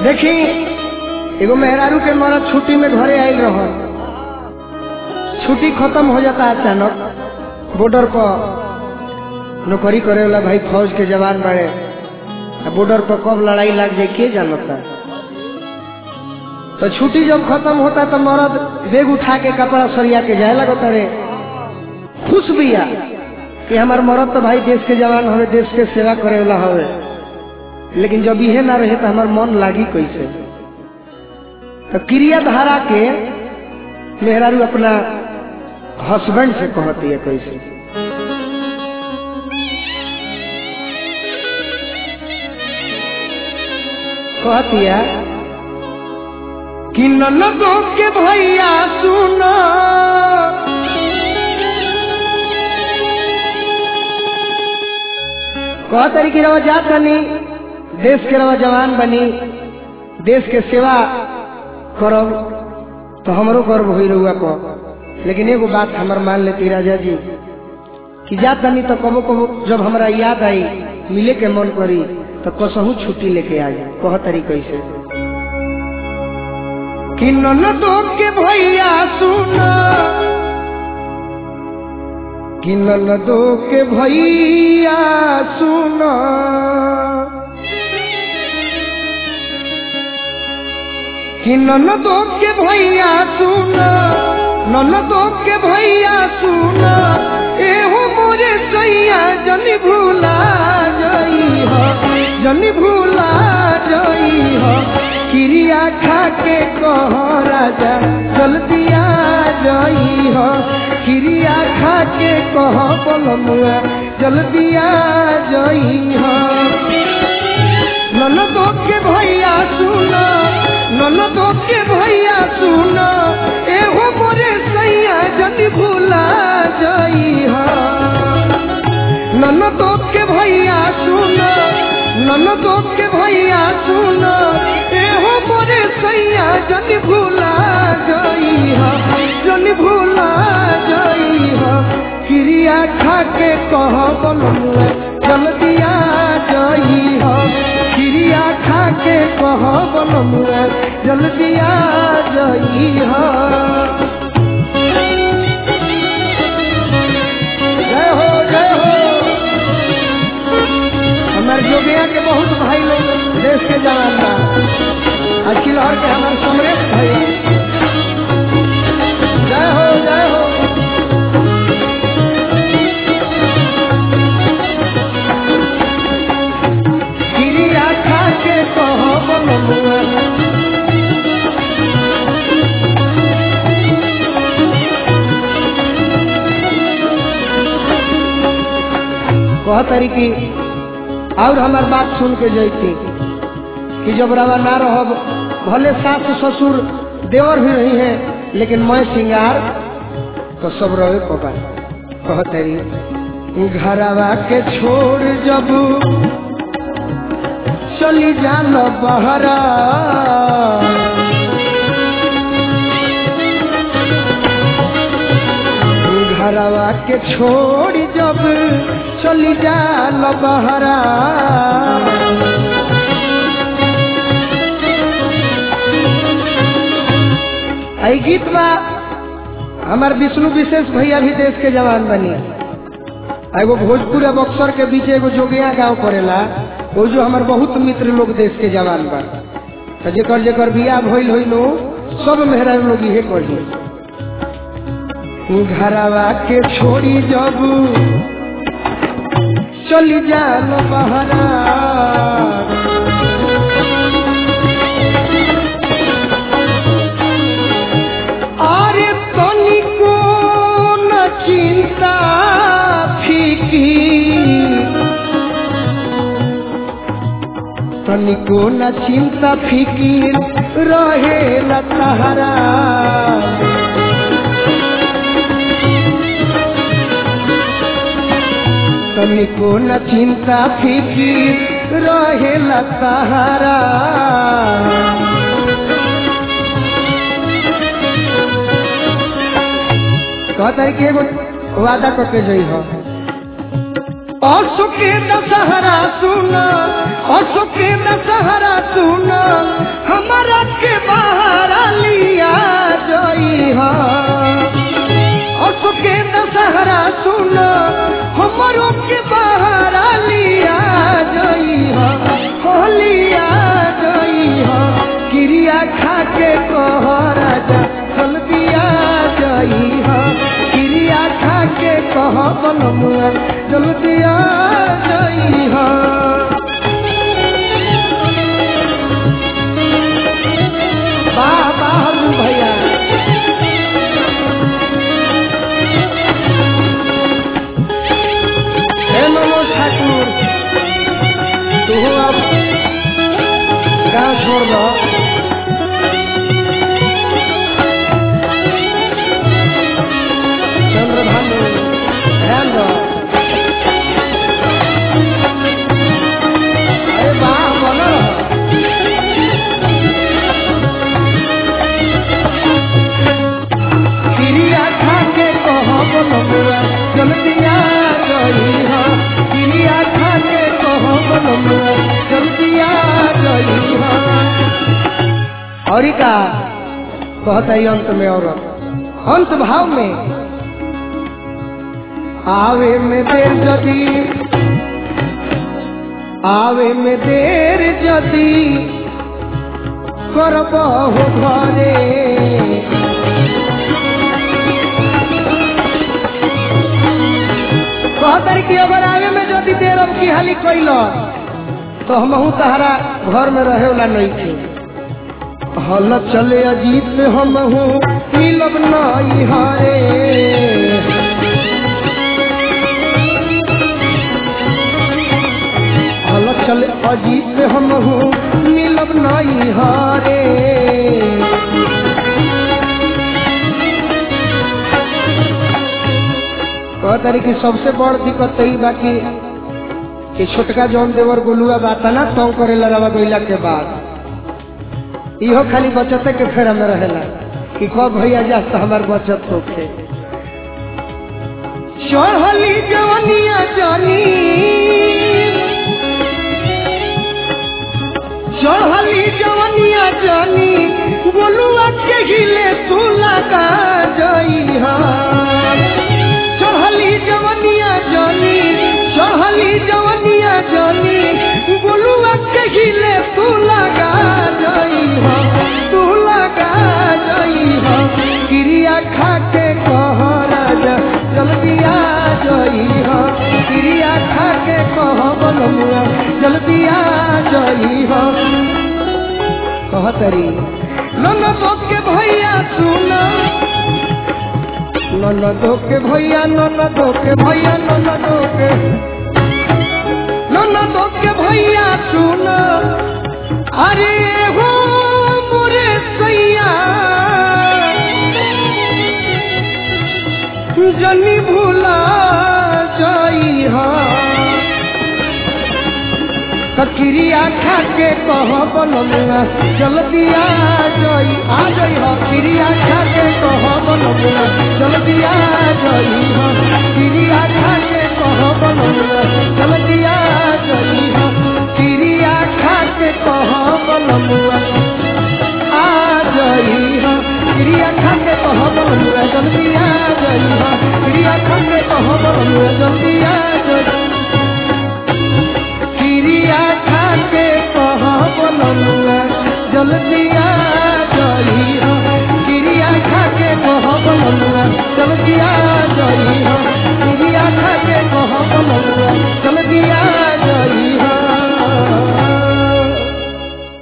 देखी एगो मेहरारू के मरद छुट्टी में घरे आयल रह छुट्टी खत्म हो जाता अचानक बॉर्डर पर नौकरी करे वाला भाई फौज के जवान बड़े बॉर्डर पर कब लड़ाई लग जाए के जानता तो छुट्टी जब खत्म होता तो मरद बेग उठा के कपड़ा सरिया के जाए लगता रे खुश बिया कि हमार मरद तो भाई देश के जवान हवे देश के सेवा करे वाला हवे लेकिन जब इहे ना रहे तो हमार मन लागी कैसे तो क्रिया धारा के मेहरारू अपना हस्बैंड से कहती है कैसे कहती है कि ननदो के भैया सुना कह तरीके रवा जा तनी देश के रवा जवान बनी देश के सेवा करब तो हमरो गर्व हो रहुआ को लेकिन एगो बात हमर मान लेती राजा जी कि जा तनी तो कबो कबो जब हमरा याद आई मिले के मन करी तो कसहू छुट्टी लेके आ जाए कह तरीके से कि ननदो के भैया सुना कि ननदो के भैया सुना कि ननदो के भैया सुना ननदो के भैया सुना एहो मोरे सैया जनी भूला जई हो जनी भूला जई हो क्रिया खा के कह राजा जल्दी आ जई हो क्रिया खा के कह बोलमुआ जल्दी आ जई हो ननदो के भैया सुना ननदो के भैया सुना एहो मोरे सैया जल्दी भूला जई हो ननदो के भैया सुना ननदो के भैया सुना एहो मोरे सैया जल्दी भूला जई हो जल्दी भूला जई हो क्रिया खा के कह बोलमुआ जल्दी आ जई हो क्रिया खा के कह बोलमुआ जल्दी आ जई हो जय हो जय हो हमारे जोगिया के बहुत भाई लोग देश के जवान बा अखिल और के हमारे समरेश भाई जय हो जय हो क्रिया खा के कह बोलमुआ कह तरीकी और हमार बात सुन के जैती कि जब रवा ना रहब भले सास ससुर देवर भी रही है लेकिन मैं सिंगार तो सब रहे पपा कह तरी घरवा के छोड़ जब चली जान बहरा घरवा के छोड़ जब चली जाल बहरा आई गीत बा हमार विष्णु विशेष भैया भी देश के जवान बनी एगो भोजपुर और बक्सर के बीच एगो जोगिया गांव पड़ेला वो जो हमार बहुत मित्र लोग देश के जवान बा तो जेकर जेकर बियाह भइल होई लो सब मेहरा लोग इहे कही घरवा के छोड़ी जब चली जाल बहरा अरे तनिको न चिंता फीकी तनिको न चिंता फिकीर रहे लतहरा तनिको न चिंता फिकीर रहे लतहरा कहता है कि एगो वादा करके जई हो असो के दशहरा सुना अशोक के दशहरा सुन हमारा के बाहर लिया जई हा अशोक के दशहरा सुन हमारो के बाहर लिया जई हा हो लिया जई हा क्रिया खा के कह राजा चल दिया जई हा क्रिया खा के कह बनमुआ चल दिया जई हा वाह वाह अर्जुन भैया हे मनोज ठाकुर तू अब गाँव छोड़ दो चंद्रभानु ध्यान दो अरे वाह बोलो क्रिया खा के कह बनमुआ जल्दिया गई हा क्रिया खा के कह बनमुआ जल्दिया गई हा और का कहता है अंत में औरत अंत भाव में आवे में देर जदी आवे में देर जदी करबहु घरे कहतर कि अगर आगे में जो देर अब की हाली कैल तो हमहू तहरा घर में रहे वाला नहीं थे हल चले अजीत में हमहू मिलब नहीं हारे हल चले अजीत में हमहू मिलब नहीं हारे कहतारी कि सबसे बड़ दिक्कत यही बा कि कि छोटका जौन देवर गोलुआ बाता ना तंग करे लड़ावा गईला के बाद इहो खाली बचते के फेरा में रहेला कि कब भैया जा तो हमार बचत होके चढ़ली जवनिया जानी चढ़ली जवनिया जानी गोलुआ के हिले तू लगा जई हा चढ़ली जवनिया जानी चढ़ली जवनिया जानी गोलुआ कहिले तू लगा जई हो तू लगा जई हो क्रिया खा के कह राजा जल्दी आ जई हो क्रिया खा के कह बनमुआ जल्दी आ जई हो कह तरी ननदो के भैया सुना ननदो के भैया ननदो के भैया ननदो के ननदो के भैया सुन अरे हो मोरे सैया जनी भूला जाई हा क्रिया खा के कह बनमुआ जल्दी आ जई आ जई हो क्रिया खा के कह बनमुआ जल्दी आ जई हो क्रिया खा के कह बनमुआ जल्दी आ जई हो क्रिया खा के कह बनमुआ आ जई हो क्रिया खा के कह बनमुआ जल्दी आ जई हो क्रिया खा के कह बनमुआ जल्दी आ जई क्रिया खा के कह बनमुआ जल्दी आ जई हो क्रिया खा के कह बनमुआ जल्दी आ जई हो क्रिया खा के कह बनमुआ